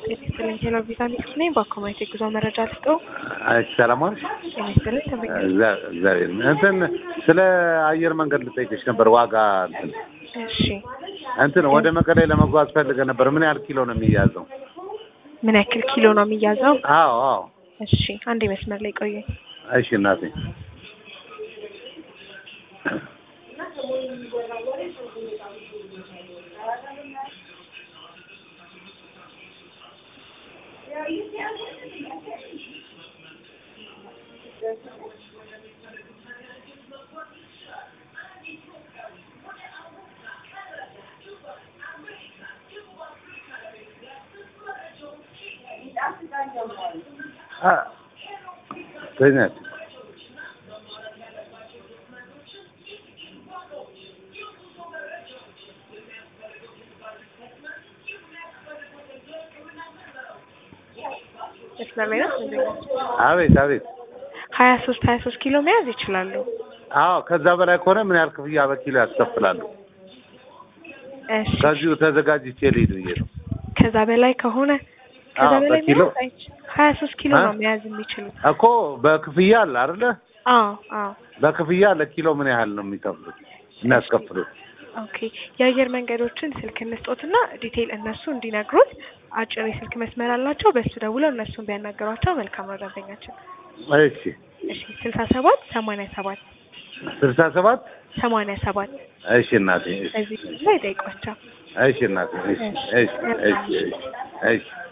ጤና ይስጥልኝ ሄሎ ቪዛ ሊስት ነኝ። በአኮማይት የጉዞ መረጃ ልስጠው። እሺ ሰላም ዋልሽ። ጤና ይስጥልኝ ተመኝ እግዚአ- እግዚአብሔር ይመስገን። እንትን ስለ አየር መንገድ ልጠይቅሽ ነበር። ዋጋ እንትን እሺ እንትን ወደ መቀሌ ለመጓዝ ፈልገ ነበር። ምን ያህል ኪሎ ነው የሚያዘው? ምን ያክል ኪሎ ነው የሚያዘው? አዎ አዎ። እሺ አንድ መስመር ላይ ቆዩ። እሺ እናቴ አ ተኛች መስመር ላይ ነው። አቤት አቤት። ሀያ ሶስት ሀያ ሶስት ኪሎ መያዝ ይችላሉ። አዎ ከዛ በላይ ከሆነ ምን ያህል ክፍያ በኪሎ ያስከፍላሉ? እሺ ከዚሁ ተዘጋጅቼ ልሂድ ብዬ ነው። ከዛ በላይ ከሆነ ከዛ አዎ፣ በላይ በኪሎ? መያዝ አይች ሀያ ሶስት ኪሎ አ? ነው መያዝ የሚችሉት። እኮ በክፍያ አለ አይደለ? አዎ አዎ በክፍያ ለኪሎ ምን ያህል ነው የሚከፍሉት የሚያስከፍሉት? ኦኬ የአየር መንገዶችን ስልክ እንስጦትና ዲቴይል እነሱ እንዲነግሩት አጭር የስልክ መስመር አላቸው። በሱ ደውለው እነሱን ቢያናገሯቸው መልካም ነው። ደንበኛችን እሺ እሺ ስልሳ ሰባት ሰማንያ ሰባት ስልሳ ሰባት ሰማንያ ሰባት እሺ እናቴ እሺ እዚህ ላይ ጠይቋቸው። እሺ እናቴ እሺ እሺ እሺ እሺ እሺ